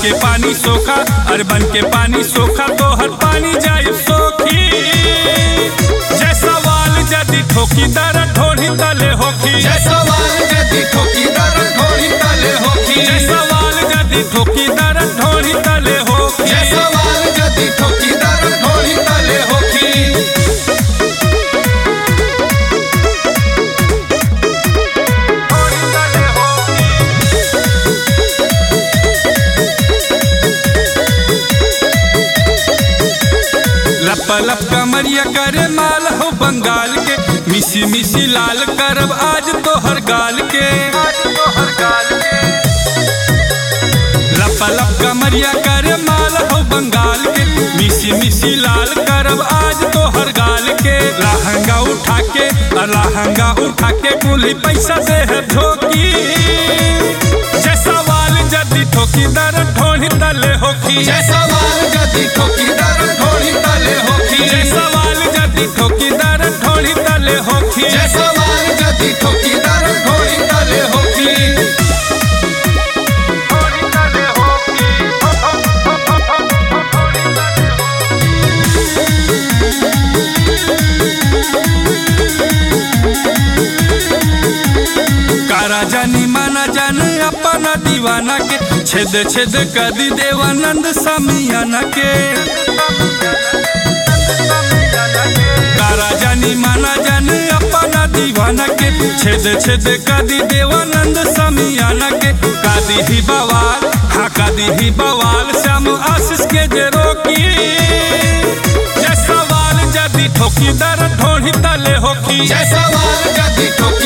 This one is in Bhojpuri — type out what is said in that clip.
के पानी सोखा अरे बन के पानी सोखा तो हर पानी जाए सोखी जय सवाल जदि ठोकी दर ढोली तले होखी जय सवाल जदि ठोकी दर ढोली तले होखी जय सवाल जदि ठोकी दर ढोली तले होखी जय सवाल जदि ठोकी दर ढोली तले होखी लप लप कमरिया करे माल हो बंगाल के मिसी मिसी लाल करब आज तो हर गाल के लप लप कमरिया करे माल हो बंगाल के मिसी मिसी लाल करब आज तो हर गाल के लहंगा उठा के आ लहंगा उठा के कुली पैसा दे है ठोकी जय सवाल जदि ठोकी दर ढोली तले होखी जय सवाल जदि ठोकी दर ढोली तले होखी जय सवाल जदि ठोकी दर ढोली तले होखी जय सवाल जदि ठोकी दर ढोली तले होखी कारा जानी माना जान अपना दीवाना के छेद छेद कदी देवानंद समियाना के कारा जानी माना जान अपना दीवाना के छेद छेद कदी देवानंद समियाना के कादी ही बवाल हाँ कादी ही बवाल श्याम आशीष के जे रोकी जय सवाल जदि ठोकी दर ढोली तले होकी जय सवाल जदि ठोकी